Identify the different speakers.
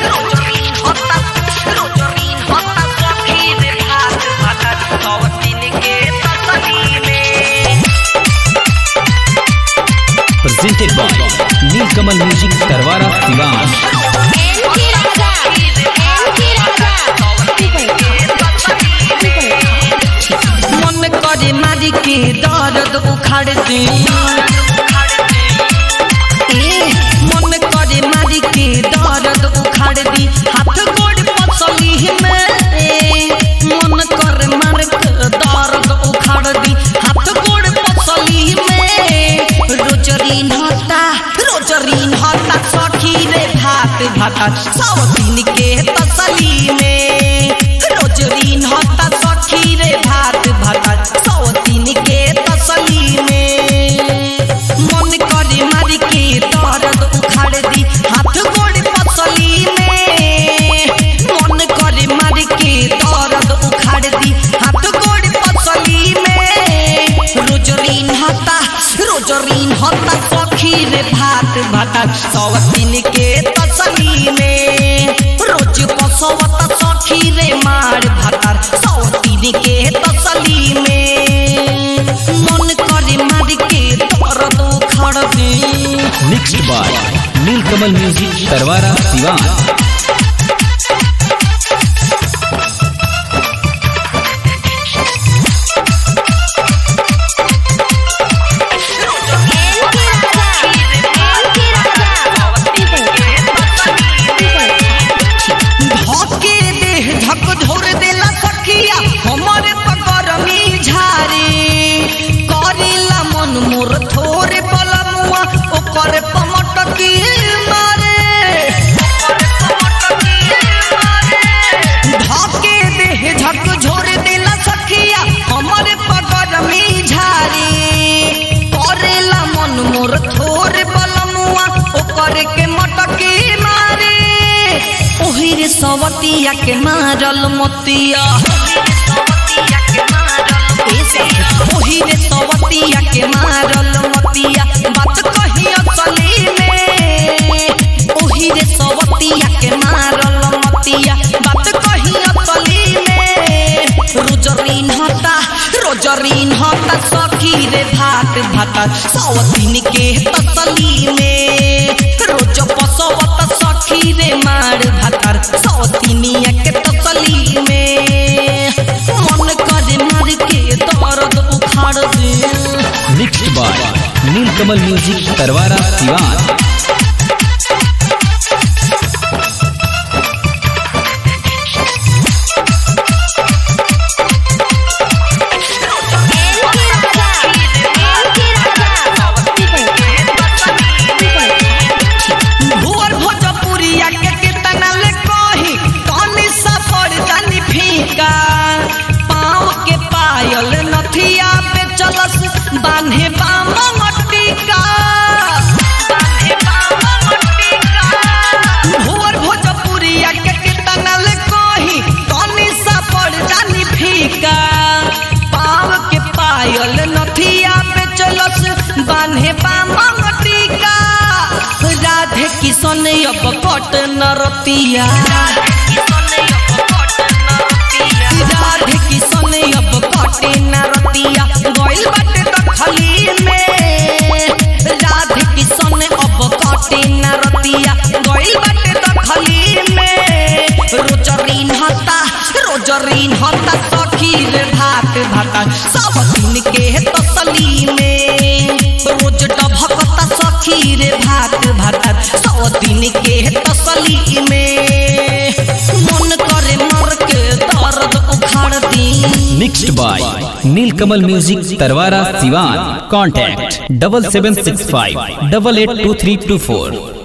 Speaker 1: presented by Nilkamal Music Tarwara Sivan.
Speaker 2: मन करे मारी के दर्द उखाड़ दे ए, मन करे मारी के दर्द उखाड़ दी हाथ गोड़ पसली में ए, मन करे मार के दर्द उखाड़ दी हाथ गोड़ पसली में रोजरी नहता रोजरी नहता सखी रे भात भाता सौ दिन के तसली में रोजरी नहता सखी रे भात भाता सौ दिन के तसली में मन करे मारी के दर्द उखाड़ दी हाथ गोड़ पसली में मन करे मारी के दर्द उखाड़ दी हाथ गोड़ पसली में रोजरीन हता रोजरीन हता सखी रे भात भाता सौ दिन के तसली में रोज पसवत सखी रे मार भातार सौ दिन के तसली में मन करे मार के दर्द उखाड़ दी
Speaker 1: Mixed by Nilkamal Music Tarwara Sivan.
Speaker 2: धके देह झक झोर देला सखिया हमरे पकरमी झारे करेला मन मोर थोरे पलमुआ ओकर पमटकी मारे धके देह झक झोर देला सखिया हमरे पकरमी झारे करेला मन मोर थोरे पलमुआ ओकर के मटकी मारे ओहिरे सवतिया के मारल मतिया ओहिरे सवतिया के मारल मतिया बात कही असली में ओहिरे सवतिया के मारल मतिया बात कही असली में रोजरीन हता रोजरीन हता सखी रे भात भाता सौ दिन के तसली में रोज पसवत सखी रे मार भातार सौ दिनिया के तसली में मन करे मार के दर्द उखाड़ दे
Speaker 1: Mixed by Nilkamal Music Tarwara Sivan.
Speaker 2: भुअर भोजपुरिया के केतना ले कही कनी सा पड़ जानी फीका पाँव के पायल नथिया पे चलस बान्हे बाम मटिका भुअर भोजपुरिया के केतना ले कही कनी सा पड़ जानी फीका पाँव के पायल नथिया पे चलस बान्हे बाम मटिका राधे किशन अब कट नरतिया राधे किशन अब कटे नरतिया गइल बाटे दखली में राधे किशन अब कटे नरतिया गइल बाटे दखली में रोजरीन हता रोजरीन हता सखी रे भात भाता सब दिन के तसली में रोज डभकता सखी रे भात भाता सौ दिन के तसली में मन करे मर के दर्द उखाड़ दी
Speaker 1: Mixed by Nilkamal Music Tarwara Sivan. Contact double seven six five double eight two three two four.